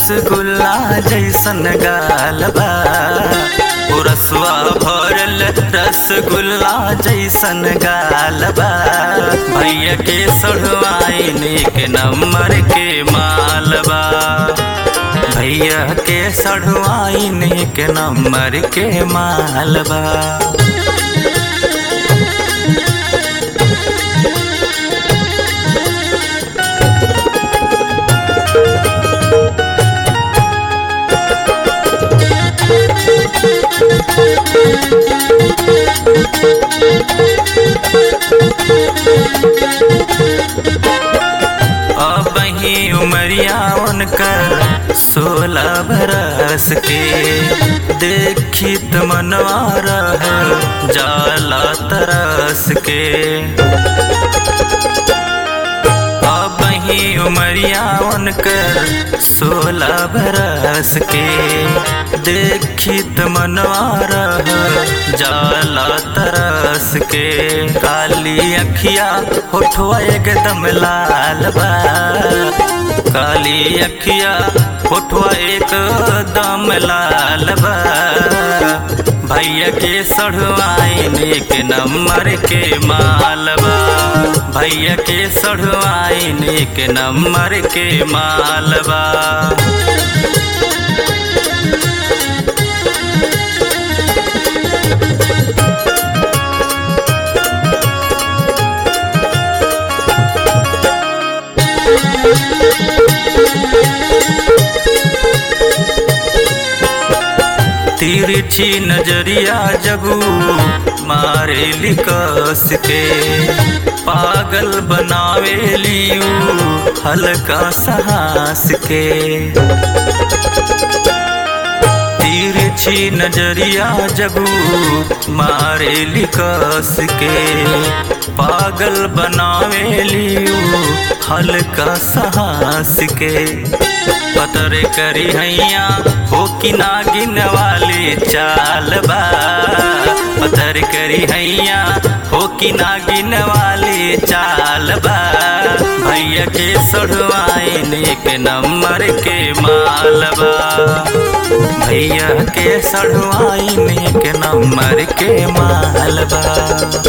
रसगुल्ला जैसन गाल बा ओ रसवा भरल रसगुल्ला जैसन गाल बा भैया के सढ़वाइने के नंबर के मालबा भैया के सढ़वाइने के नंबर के मालबा अब ही उमरिया उनकर सोलह बरस के देखी त मनवा रह जाला तरस के अब ही उमरिया उनकर सोलह बरस के देखी त मनवा रह जाला तरस के काली अखिया होठवा एकदम लाल बा काली अखिया होठवा एकदम लाल बा भैया के सढ़वाइने के नंबर के मालबा भैया के सढ़वाइने के नंबर के मालबा तिरछी नजरिया जबू मारे लिकस के पागल बनावे लियू हल्का साहस के तिरछी नजरिया जबू मारे लिकस के पागल बनावे लियू हल्का साहस के पतर करी हैया हो कि नागिन वाली चाल बा पतर करी हैया हो कि नागिन वाली चाल बा भैया के सढ़वाइने के नंबर के मालबा भैया के सढ़वाइने के नंबर के मालबा